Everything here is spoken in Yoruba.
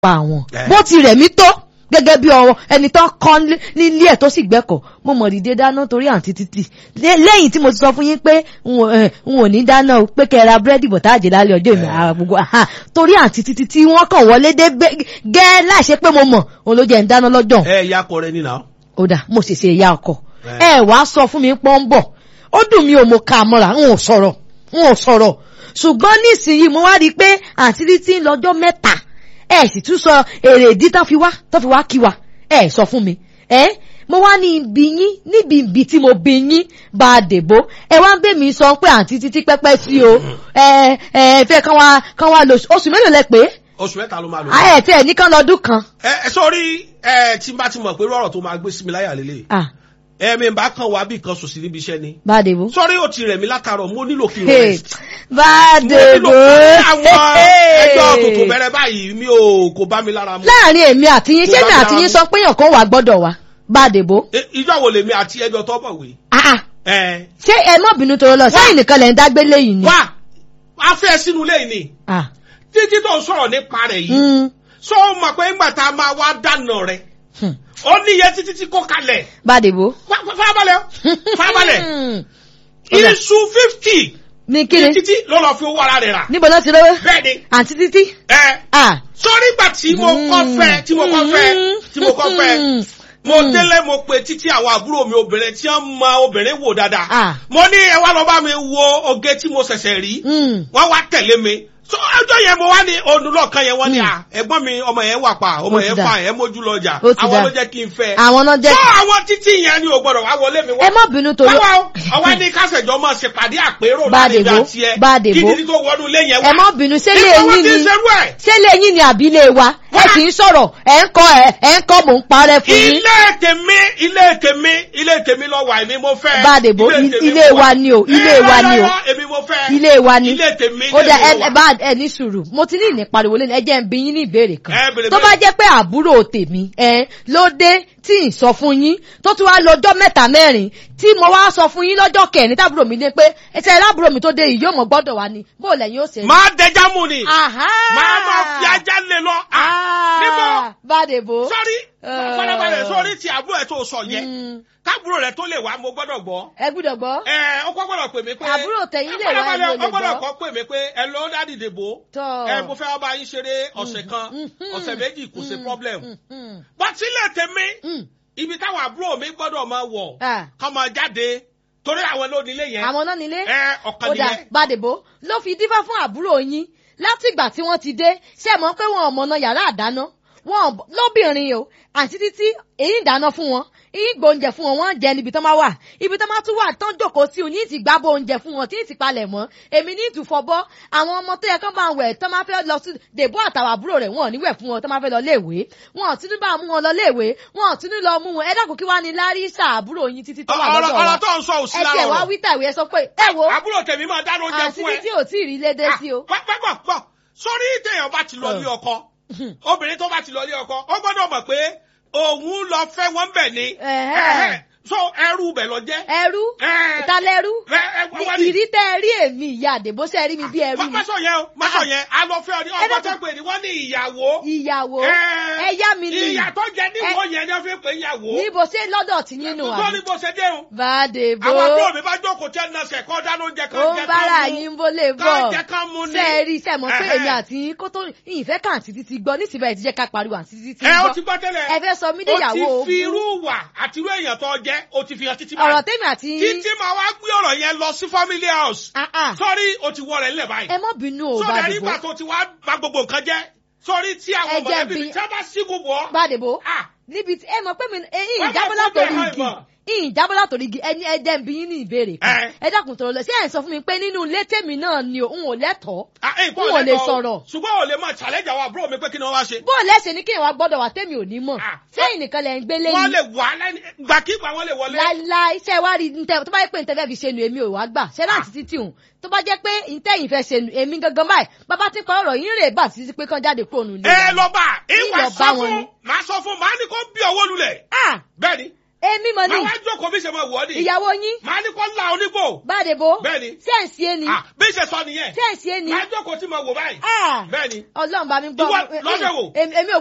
pa àwọn Eh. bó ti rẹ̀ mí tó gẹ́gẹ́ bí ọ̀rọ̀ ẹni tó kọ́ nílé ẹ̀ tó sì gbẹ́kọ̀ mo mọ̀ dìde dáná torí àǹtí títì Lé- lẹ́yìn tí mo ti sọ fún yín pé n ò eh, n ò ní dáná o pé kẹ́ ẹ ra búrẹ́dì bọ̀tá àjẹ́ lálẹ́ ọjọ́ ìmọ̀ ara gbogbo aha, torí àǹtí títì tí wọ́n kàn wọlé dé bẹ́- gẹ́ láìṣe pé mo mọ̀ òun ló jẹ́ ń dáná lọ́jọ́ ẹ ìyá kọ rẹ nínà. ó dà mo ṣèṣe ìyá ọkọ Eh. ẹ wàá sọ fún mi pọ́n ń bọ̀ ó dùn mí ò mo ka mọ́ra n ò sọ̀rọ̀ n ò sọ̀rọ̀ ṣùgbọ́n nísìnyí mo wá rí i pé àǹtí títí ń lọ́jọ́ mẹ́ta ẹ sì tún sọ èrè ìdí tán fi wá tán fi wá kí wa ẹ sọ fún mi ẹ mo wá ní ibi yín níbi ibi tí mo bí yín bá a dèbò ẹ wá ń bẹ̀ mí sọ pé àǹtí títí pẹ́pẹ́ sí o ẹ ẹ fẹ́ kán wá kán wá lọ oṣù mélòó lẹ pé oṣù mẹ́ta ló máa lò. ẹ tẹ ẹ ní kán lọ́dún kan. ẹ ẹ sọrí ẹ tí n bá ti mọ̀ pé irú ọ̀rọ̀ tó máa gbé sí mi láyà lélẹ̀. ah ẹ mi bá kàn wá bí kan sòsì níbi iṣẹ́ ni. bá a dèbò. sọrí ó ti rẹ̀ mí látàrọ̀ mo nílò kí n Hey, rest. bá a mo nílò dèbò. àwọn ẹjọ́ tuntun bẹ̀rẹ̀ báyìí mi ò kò bá mi lára mu. láàrin èmi àti yín Kò ṣé bá mi mi àti lára yín mu. sọ pé èèyàn kan wà gbọ́dọ̀ wá bá a dèbò. E- ìjọ wo lèmi àti ẹjọ́ tó bọ̀wé. Ah, ah. ẹ ṣé ẹ má bínú tó lọ sẹ́yìn nìkan lẹ̀ ń dágbé léyìn ni. wá a fẹ́ sínú ilé yìí ni Ah, títí tó ń sọ̀rọ̀ nípa rẹ̀ yìí. mm, sọ mọ̀ pé ńgbà tá a máa wá dáná rẹ̀ hmm. ó níye títí tí kò kalẹ̀. bá a dèbò. Fa- fa- farabalẹ̀ o, farabalẹ̀ Hmm. Ọ̀dà. iṣu fifty ní kíni títí ló lọ fi owó ara rẹ̀ rà. níbo náà ti lówó. bẹ́ẹ̀ ni àǹtí títí. ẹ Ah. sọ́rí ìgbà tí mo kọ́ fẹ́ tí mo kọ́ fẹ́ tí mo kọ́ fẹ́ mo délé mo pe títí àwọn àbúrò mi obìnrin tí wọ́n mọ obìnrin wò dáadáa Ah. mo ní ẹ wá lọ bá mi wo oge tí mo ṣẹ̀ṣẹ̀ rí Mm. wọ́n wá tẹ̀lé mi so ọjọ́ yẹn mo wá ní olùlọ́kan yẹn wọ́n ní Mm. à ẹ̀gbọ́n mi ọmọ yẹn wà pa ọmọ Ó ti yẹn dà. fà ẹ̀ mójú lọ́jà Ó ti àwọn dà. ló jẹ́ kí n fẹ́ àwọn náà jẹ́. so àwọn títí yẹn ni ò gbọ́dọ̀ wá wọlé mi wá ẹ má bínú torí. Báwa o, ọwọ́ ní kásẹ̀jọ́ máa ṣèpàdé àpérò Bá a láàrin dèbò, àti ẹ. bá a dèbò. Kí títí tó wọnú ilé yẹn wá. ẹ má bínú ṣé lè Nípa wọn yín ti ni ń ṣerú ẹ̀. ṣé lè yín ni àbí lè wa ẹ Wá. sì ń sọ̀rọ̀ ẹ̀ ń kọ́ ẹ̀ ẹ̀ ń kọ́ mò ń parẹ́ fún yín. Ilé tèmi, ilé tèmi, ilé tèmi lọ wà èmi mo fẹ́. Bá a dèbò, tèmi ilé mo wa wà. ni o, ilé Eh, wa ni o. rárá, Èmi mo fẹ́. ilé wa ni Ilé tèmi, ó ilé dá mi ẹ ló wà. ẹ bá ẹ ní sùúrù mo ti ní ìní pariwo lẹ́nu ẹ jẹ́ ń bi yín ní ìbéèrè kan Ẹ bèrè tó bèrè. bá jẹ́ pé àbúrò tèmi ẹ ló dé tí ì sọ fún yín tó tún wá lọ́jọ́ mẹ́ta mẹ́rin tí mo wá sọ fún yín lọ́jọ́ kẹrin tábúrò mi dé pé ẹsẹ̀ lábúrò mi tó dé yìí yóò mọ̀ gbọ́dọ̀ wá ni bó lẹ́yìn ó ṣe. Máa dẹja mú ni. Aha. Máa máa fi ajá lé lọ. Ah, Níbo? Bádèbò. Sọ́rí, Eh. fọlábalẹ̀ sọ́rí ti àbúrò ẹ̀ tó sọ yẹn. Mm, Kábúrò rẹ̀ tó lè wá mo gbọ́dọ̀ gbọ́. ẹ gbúdọ̀ gbọ́. Ẹ ọkọ gbọ́dọ̀ pè mí pé. Àbúrò tẹ̀yìn lè wá, Fọlábalẹ̀ ẹni ò lè ọkọ gbọ́dọ̀ gbọ́. kọ́ pè mí pé ẹ lọ dádì dèbò. Tọ́. Ẹ mo fẹ́ wá bá yín ṣeré ọ̀sẹ̀ kan, Mhm. ọ̀sẹ̀ méjì kò sí Mm, problem. mm, mm, Bọ́tílẹ̀ tèmi, mm. ibi táwọn àbúrò mi gbọ́dọ̀ máa wọ̀, Ah. kọ́ máa jáde, torí àwọn lónílé yẹn. àwọn náà nílé. Ẹ ọ̀kan ó dà nìyẹn. Bádèbò ló fi dífá fún àbúrò yín látìgbà tí wọ́n ti dé ṣe mọ̀ pé wọn ò mọ̀nà yàrá àdáná wọn ò- lóbìnrin o àti títí èyí ń dáná fún wọn èyí gbóúnjẹ fún wọn wọ́n ń jẹ níbi tán bá wà ibi tán bá tún wà tán jókòó sí òní ti gbábọ oúnjẹ fún wọn tí ì ti palẹ̀ mọ́ èmi ní ìtúfọbọ àwọn ọmọ tó yẹ kán bá ń wẹ̀ tán máa fẹ́ lọ sí dèbò àtàwọn àbúrò rẹ̀ wọn ò ní wẹ̀ fún wọn tán máa fẹ́ lọ léèwé wọn ò tún ní bá mú wọn lọ léèwé wọn ò tún ní lọ mú wọn ẹ dákun kí wàá ní láríṣà àbúrò yín títí tó wà Ọ̀rọ̀ lọ́dọ̀ wa ọ̀rọ̀ tó ń sọ òsì ẹ lára tiẹ̀ wá ọ̀rọ̀. wí tàwé ẹ sọ pé ẹ wo Àbúrò tèmi máa dáná oúnjẹ àti fún ẹ. títí ò tí ì rí lédè sí o. Pápákọ̀ pọ̀, sórí téèyàn bá ti lọ ilé ọkọ, obìnrin tó bá ti lọ ilé ọkọ, ó gbọ́dọ̀ mọ̀ pé òun lọ fẹ́ wọ́n bẹ̀ ni. Ẹ̀hẹ́. Ẹ̀hẹ́. So ẹrú bẹ̀ lọ jẹ́. ẹrú Ẹ. ìtalẹ́rú Ẹ, ẹ, wá wá ní. ìrí tẹ́ ẹ rí èmi ìyá àdèbó ṣe rí mi bí ẹrú Má ni má sọ yẹn o, má sọ yẹn, a lọ fẹ́ ọ ní Ẹ ọgbọ́n dákun. tó pè ní wọ́n ní ìyàwó. ìyàwó Ẹ. ẹyá mi ni Ìyà tó jẹ níwọ̀n yẹn ni wọ́n fi ń pè ìyàwó. níbo ṣe lọ́dọ̀ tí nínú Tó àbí ní bó ṣe dé o. bàdèbó Àwọn àbúrò mi bá jókòó tẹ́ ẹ̀ náà sẹ̀ kọ́ dáná oúnjẹ kan ó jẹ ń bára kan mú. yín bó lè bọ̀ Kán jẹ kán mú ni. ṣe é rí ṣe mọ̀ pé Ẹ̀hẹ́. èmi àti yín kó tó ìfẹ́ kà àti títí gbọ́ nísìnyí báyìí ti jẹ́ ká pariwo àti títí Ẹ o gbọ́ ti gbọ́ tẹ́lẹ̀. ẹ fẹ́ sọ mí déyàwó O ti fi ogún. irú wà àti irú èèyàn tó jẹ́ o ti fi hàn títí ọ̀rọ̀ tèmi àti yín Títí máa wá gbé ọ̀rọ̀ yẹn lọ sí family house. Ah, ah. Sọ́rí o ti wọ rẹ̀ ńlẹ̀ báyìí. ẹ má bínú o Sọ́dà bàdèbó nígbà tó ti wá bà gbogbo nǹkan jẹ́. Sọ́rí tí àwọn Ẹ jẹ́ mọ̀lẹ́bí bí- mi tí wọ́n bá sígun bọ̀. bàdèbó Ah, níbi tí ẹ mọ̀ pé mi ẹ̀yin Wọ́n ìjábọ̀ máa látòrí fún igi bẹ́ẹ̀ ìyìn jábọ̀ látòrí igi ẹni ẹjẹ́ ń bí yín ní ìbéèrè kan Ẹ. ẹ dákun tó lọ sí ẹ̀ ń sọ fún mi pé nínú ilé tèmi náà ni òun ò lẹ́tọ̀ọ́ ah, eh, n ò lè lẹ́tọ̀ọ́ o. sọ̀rọ̀ Ṣùgbọ́n o lè máa challenge àwọn àbúrò mi pé kí ni wọ́n wá ṣe. bó o lẹ́sẹ̀ ní kí ìwà gbọ́dọ̀ wà tèmi ò ní mọ̀ Ah. sẹ́yìn nìkan lẹ̀ ń gbé Wọ́n lẹ́yìn lè wà lẹ́ni gbàkígbà wọ́n lè wọlé. láíláí ṣe wá rí ntẹ tó bá yẹ pé ntẹ fẹ́ fi ṣe nu èmi ò wá gbà ṣe láti títí òun tó bá jẹ́ pé ntẹ́yìn fẹ́ ṣe nu èmi gangan báyìí bàbá tí ń pa ọ̀rọ̀ yín rè bá títí pé kán jáde kúrò nù ilé Ẹ wa. lọ bá ìwà Ìlọ sọ bá wọn fún ni. màá sọ fún màá ní kó bí ọwọ́ lulẹ̀. Ah, Bẹ́ẹ̀ni. èmi mọ̀ ní màá wá jókòó bí ṣe máa wọ̀ ọ́ ni. ìyàwó yín màá ní kó la onígbò. bàdébò bẹ́ẹ̀ni. sẹ́ǹsì ẹni Ah, bí ṣe sọ nìyẹn. sẹ́ǹsì ẹni màá jókòó tí mo wò báyìí. Ah, bẹ́ẹ̀ni. ọlọ́run bá mi gbọ́ Ìwọ lọ́dẹ̀ wò. èmi èmi ò